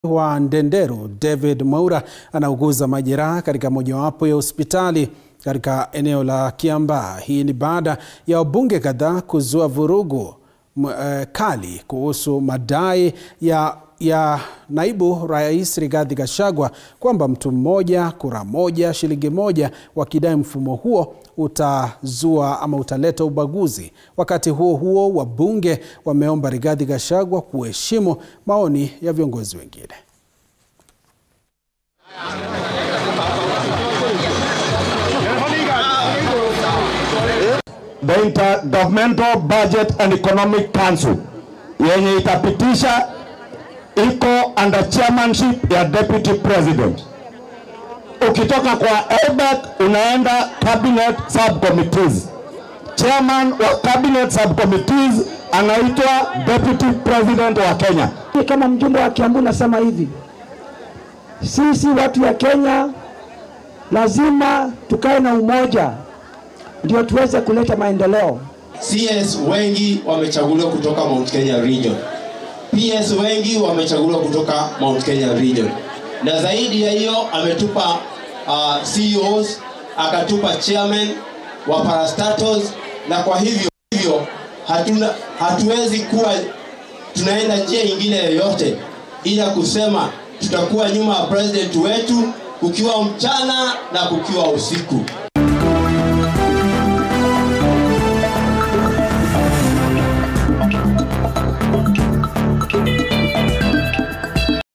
wa Ndenderu David Mwaura anauguza majeraha katika mojawapo ya hospitali katika eneo la Kiambaa. Hii ni baada ya wabunge kadhaa kuzua vurugu uh, kali kuhusu madai ya, ya naibu rais Rigathi Gachagua kwamba mtu mmoja kura moja shilingi moja, wakidai mfumo huo utazua ama utaleta ubaguzi. Wakati huo huo, wabunge wameomba Rigathi Gachagua kuheshimu maoni ya viongozi wengine. The Intergovernmental Budget and Economic Council yenye itapitisha iko under chairmanship ya deputy president. Ukitoka kwa EBAC unaenda cabinet subcommittees. Chairman wa cabinet subcommittees anaitwa deputy president wa Kenya. Kama mjumbe wa Kiambu nasema hivi, sisi watu ya Kenya lazima tukae na umoja ndio tuweze kuleta maendeleo. CS wengi wamechaguliwa kutoka Mount Kenya region. PS wengi wamechaguliwa kutoka Mount Kenya region, na zaidi ya hiyo ametupa uh, CEOs akatupa chairman wa parastatos, na kwa hivyo hivyo hatuna, hatuwezi kuwa tunaenda njia ingine yoyote ila kusema tutakuwa nyuma ya president wetu kukiwa mchana na kukiwa usiku.